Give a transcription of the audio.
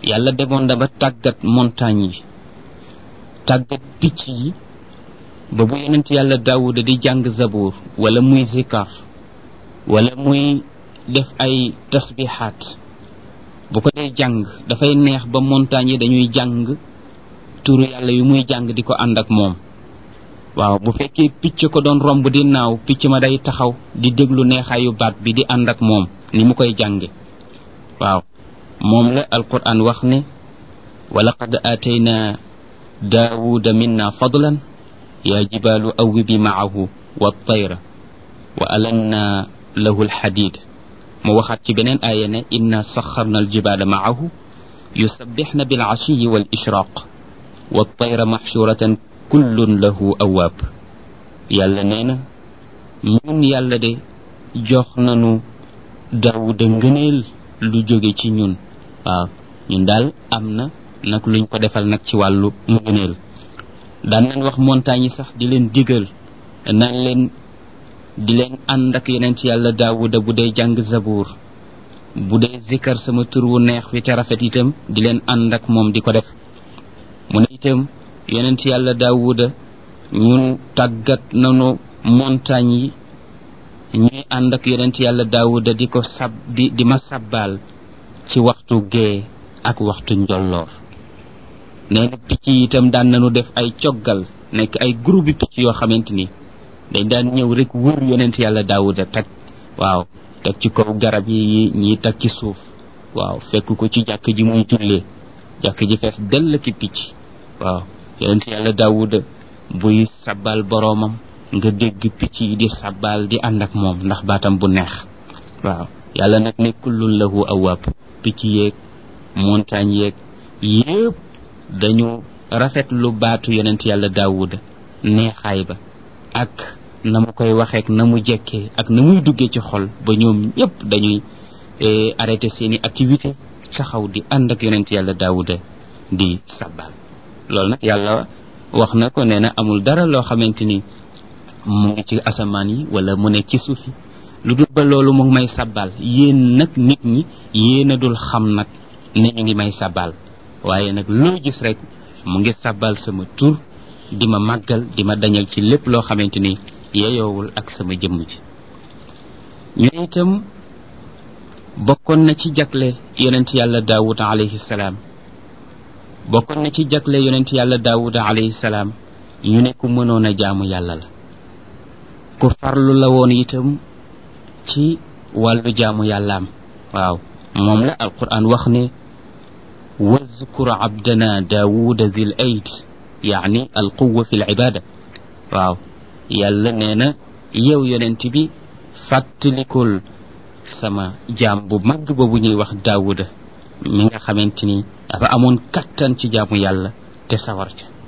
yàlla demoon na ba tàggat montagne yi tàggat picc yi ba bu yonent yàlla daawuda di jàng zabuur wala muy zikar wala muy def ay tasbixaat bu ko dee jàng dafay neex ba montagne yi dañuy jàng turu yàlla yu muy jàng di ko ànd ak moom waaw bu fekkee picc ko doon romb di naaw picc ma day taxaw di déglu neexaayu baat bi di ànd ak moom ni mu koy jànge waaw moom la alquran wax ne wa laqad aatayna daawuda minna fadlan yaa jibaalu awwibi maahu wa tayra wa alanna lahu alxadid mu waxaat ci beneen aaya ne inna saxarna aljibaala maahu yusabbixna bilcashiyi wal ishraq wa tayra maxshuratan kullun lahu awaab yàlla nee na ñun yàlla de jox nanu daawuda ngëneel lu jóge ci ñun waaw ñun daal am na nag luñ ko defal nag ci wàllu ngëneel daan nañ wax montagne yi sax di leen digal naan leen di leen ànd ak yeneen ci yàlla daawuda bu dee jàng zabuur bu dee zikkar sama tur wu neex wi te rafet itam di leen ànd ak moom di ko def mu ne itam yeneen ci yàlla daawuda ñun tàggat nanu montagne yi ñuy ànd ak yeneen ci yàlla daawuda di ko sab di di ma sabbaal ci waxtu gee ak waxtu njolloor nee na picc yi itam daan nañu def ay coggal nekk ay groupe bi picc yoo xamante ni dañ daan ñëw rek wër yonent yàlla daawuda teg waaw teg ci kaw garab yi ñii teg ci suuf waaw fekk ko ci jàkk ji muy jullee jàkk ji fees dell ki picc waaw yonent yàlla daawuda buy sabbal boroomam nga dégg picc yi di sabbal di ànd ak moom ndax baatam bu neex waaw yàlla nag ne kullun lahu awaab picc yeeg montagne yeeg yépp dañu rafet lu baatu yonent yàlla daawuda neexaay ba ak na mu koy waxeek na mu jekkee ak na muy duggee ci xol ba ñoom ñëpp dañuy arrêté seeni activité taxaw di ànd ak yonent yàlla daawuda di sabbal loolu nag yàlla wax na ko nee na amul dara loo xamante ni mu ngi ci asamaan yi wala mu nekk ci suuf yi lu dul ba loolu mu ngi may sabbal yéen nag nit ñi yéen a dul xam nag ne ñu ngi may sabbal waaye nag loo gis rek mu ngi sabbal sama tur di ma màggal di ma dañal ci lépp loo xamante ni yeyoowul ak sama jëmm ji ñu ne itam bokkoon na ci jagle yonent yàlla daawuda alayhi salaam bokkoon na ci jagle yonent yàlla daawuda alayhi salaam ñu ne ku mënoon a jaamu yàlla la ku farlu la woon itam ci wàllu jaamu yàllaam waaw moom la alquran wax ne wazkur abdana daawuda zil ayd yaani alquwa fi libada waaw yàlla nee na yow yonent bi fàttalikul sama jaam bu mag boobu ñuy wax daawuda mi nga xamante ni dafa amoon kattan ci jaamu yàlla te sawar ca